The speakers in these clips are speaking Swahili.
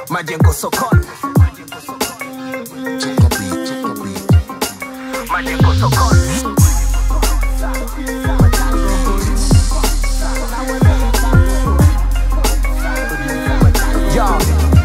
majengo sokoni majengo sokoni Yo.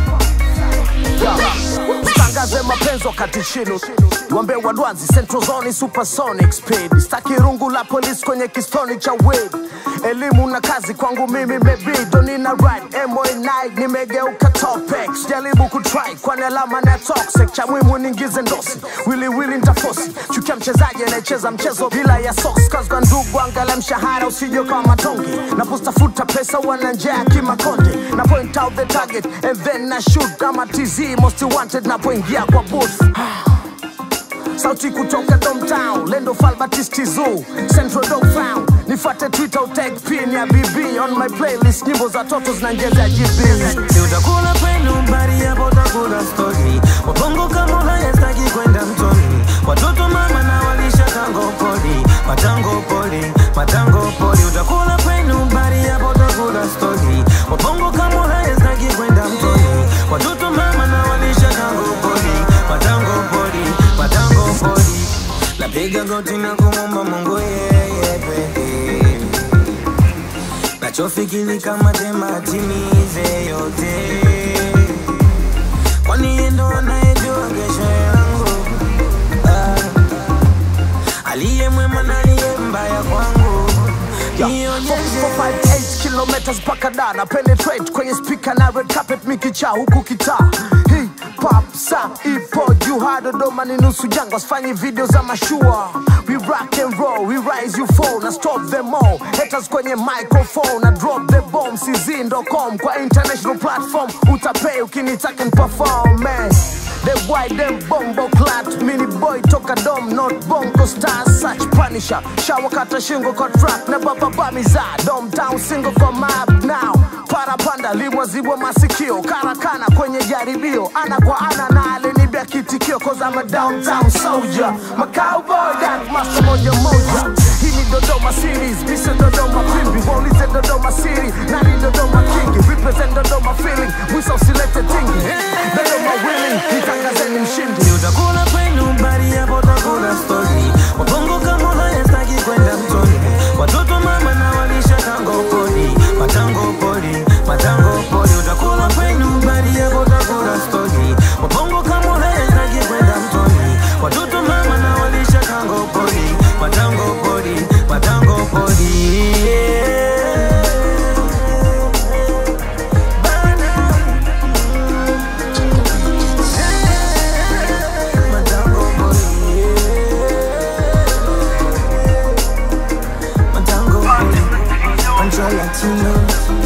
Yo. Usitangaze mapenzi wakati chini wambe wadwanzi central zone supersonic speed staki rungu la polisi kwenye kistoni cha weed elimu na kazi kwangu mimi mebido nina right mo9 nimegeuka topex jaribu kutry kwani alama na toxic cha mwimu ningize ndosi wili wili ntafosi chukia mchezaji anayecheza mchezo bila ya socks cause kwa ndugu angala mshahara usije kama matonge napostafuta pesa wana njaa kimakonde na point out the target and then na shoot kama tz most wanted napoingia kwa booth sauti kutoka domtown lendo falbatisti zoo central dog found nifate twitter utag pin ya bb on my playlist nyimbo za toto zinanjeza gb Si utakula kwenu bari hapo utakula stori wabongo kama hayastaki kwenda mtoni watoto mama na walisha tango poli matango poli matango poli utakula kwenu bari hapo utakula stori wabongo kama hayastaki kwenda mtoni watoto mama na walisha tango poli matango poli matango poli napiga goti na kumomba mungu yeye pekee nachofikiri kama tema timize yote kwani yeye ndo anayejua kesho yangu ah. aliye mwema na aliye mbaya kwangu nionyeshe 458 kilometers mpaka da na penetrate kwenye speaker na red carpet mikicha huku kitaa hii pop sa ipo juu ha dodoma ni nusu jangwa sifanyi video za mashua we rock and roll we rise you fall na stop them all haters kwenye microphone na drop the bomb cz.com kwa international platform utapay ukinitaka perform man They white them bombo clat Mini boy toka dom not bongo star Such punisher Shower kata shingo kwa track Na baba bamiza Dom town single kwa map now Parapanda limwa zibwa masikio Karakana kwenye jaribio Ana kwa ana na alinibia kitikio Cause I'm a downtown soldier My cowboy that master moja moja Hii ni Dodoma series Misa Dodoma pimbi Waulize Dodoma city Nani Dodoma kingi Represent Dodoma feeling Mwisa usilete tingi Dodoma willing Nitangazeni mshindi Si utakula kwenu bari hapo utakula stori wabongo kama hayastaki kwenda mtoni watoto mama na walisha tango poli matango poli matango poli utakula kwenu bari hapo utakula stori wabongo kama hayastaki kwenda mtoni watoto mama na walisha tango poli matango poli matango poli Matango poli Matango poli Control Latino